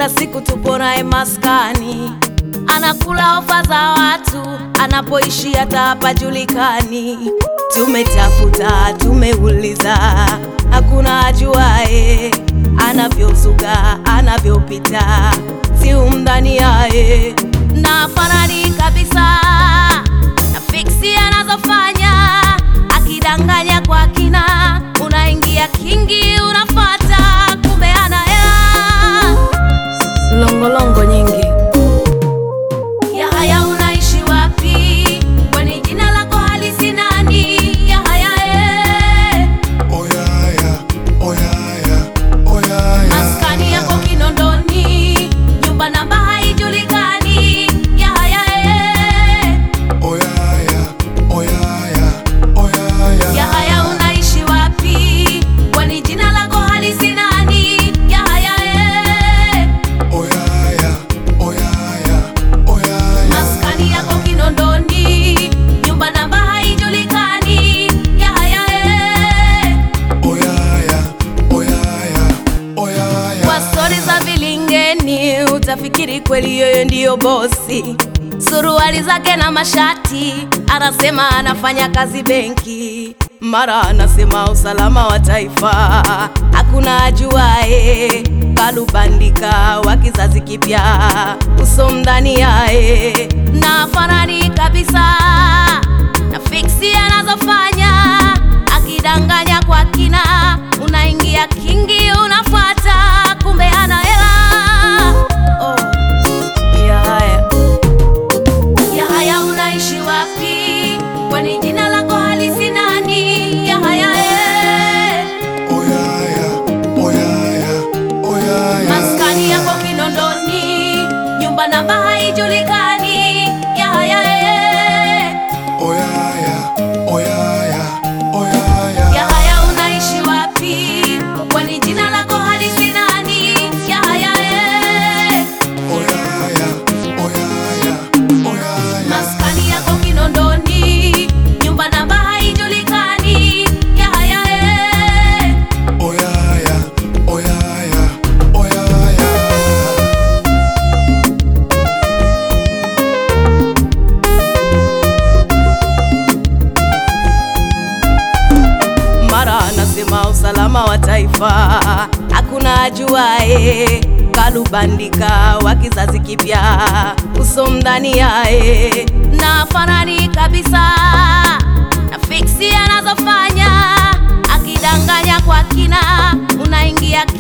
kila siku tupo naye maskani, anakula ofa za watu, anapoishi hata hapajulikani. Tumetafuta, tumeuliza, hakuna ajuae anavyozuga, anavyopita, si umdhani yaye na fanani kabisa na fiksi anazofanya, akidanganya kwa kina, unaingia kingi, unafata kumbe ana hela longolongo nyingi. Yahaya, unaishi wapi? Kwani jina lako halisi nani? Yahaya eh. Oyaya, oyaya, oyaya. Maskani yako Kinondoni, nyumba namba haijulikani. Yahaya eh. Oyaya, oyaya, oyaya. Yahaya, unaishi wapi? Kwani jina lako halisi nani? Yahaya eh. Oyaya, oyaya, oyaya. Maskani yako Kinondoni, nyumba namba haijulikani. Yahaya eh. Oyaya, oyaya, oyaya. Kwa stori za vilingeni utafikiri kweli yeye ndiyo bosi. Suruali zake na mashati, anasema anafanya kazi benki, mara anasema usalama wa taifa. Hakuna ajuae, kalubandika wa kizazi kipya, uso mdani yae na fanani kabisa na fiksi anazofanya akidanganya kwa kina, unaingia kingi, unafuata kumbe ana hela. Oh, Yahaya, Yahaya, unaishi wapi? Kwani jina lako halisi nani? Yahaya eh. Oyaya, oyaya, oyaya. maskani yako Kinondoni, nyumba namba haijulikani. Yahaya eh. Oyaya, oyaya, oyaya. Yahaya, unaishi wapi? Kwani jina lako halisi nani? Yahaya eh. Oyaya, oyaya, oyaya. maskani yako Kinondoni, nyumba namba haijulikani. Yahaya eh. Oyaya, oyaya, oyaya. mara anasema usalama wa taifa, hakuna ajuae, kalubandika wa kizazi kipya, uso mdani yae na fanani kabisa na fiksi anazofanya, akidanganya kwa kina, unaingia